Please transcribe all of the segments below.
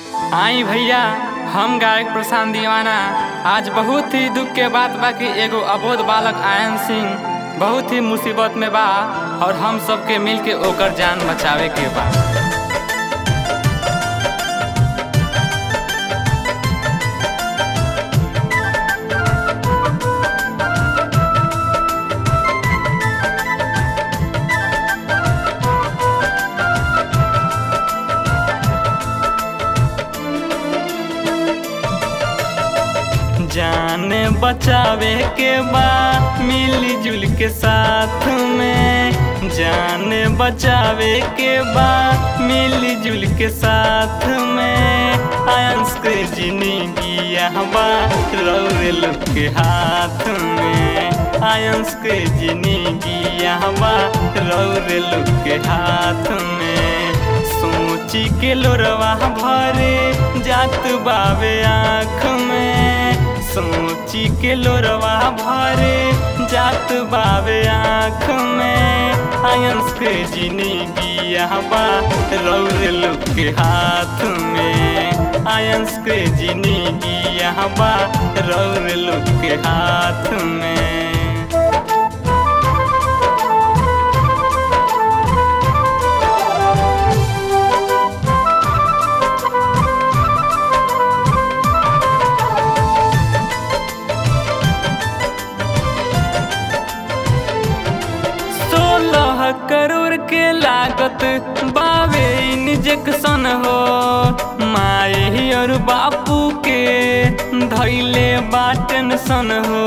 आई भैया हम गायक प्रशांत दीवाना आज बहुत ही दुख के बात बा कि एगो अबोध बालक आयन सिंह बहुत ही मुसीबत में बा और हम सबके मिल के ओकर जान बचावे के बा जान बचावे के बा मिली जुल के साथ में जान बचावे के बा मिली जुल के साथ में आयंस के जिंदगी बा रौरे लोग के हाथ में आयंस के जिंदगी बा रौरे लोग के हाथ में सोची के लोरवा भरे जात बावे आँख में सोची के लोरवा भरे जात बावे आँख में आयंस के जिंदगी बा रौरे लोग के हाथ में आयंस के जिंदगी बा रौरे लोग के हाथ में सोलह करोड़ के लागत बावे इंजेक्शन हो माई और बापू के धैले बा टेंशन हो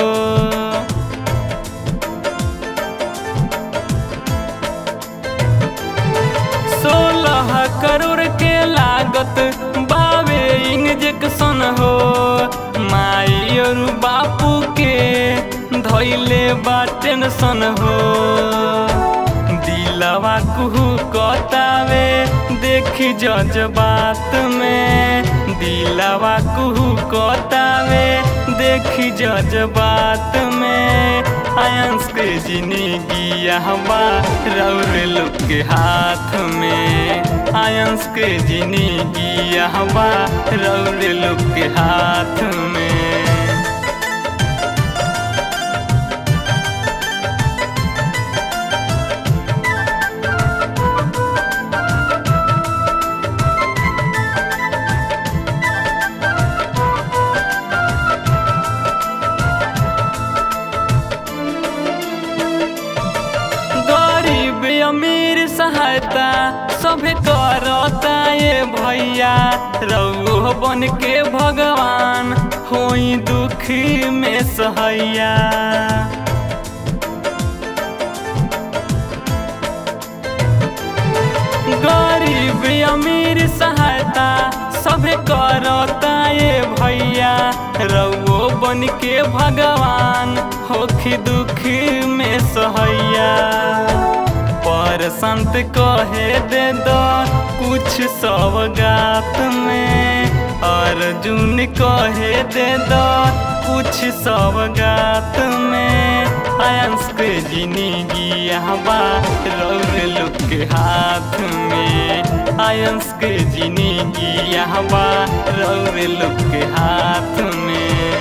सोलह करोड़ के लागत बावे इंजेक्शन हो माई और बापू के धैले बा टेंशन हो दिलवा कुहू कतावे देखी जज्बात में दिलवा कुहू कतावे देखी जज्बात में आयंस के जिंदगी बा रौरे लोग के हाथ में आयंस के जिंदगी बा रौरे लोग के हाथ में गरीब अमीर सहायता सभे करता ये भैया रउओ बन के भगवान होई दुखी में सहैया गरीब अमीर सहायता सभे करता ये भैया रउओ बन के भगवान होखी दुखी में सहैया पर संत कहे दे दो कुछ सवगात में अर्जुन कहे दे दो कुछ सवगात में आयंस के जिंदगी बा रौरे लोग के हाथ में आयंस के जिंदगी बा रौरे लोग के हाथ में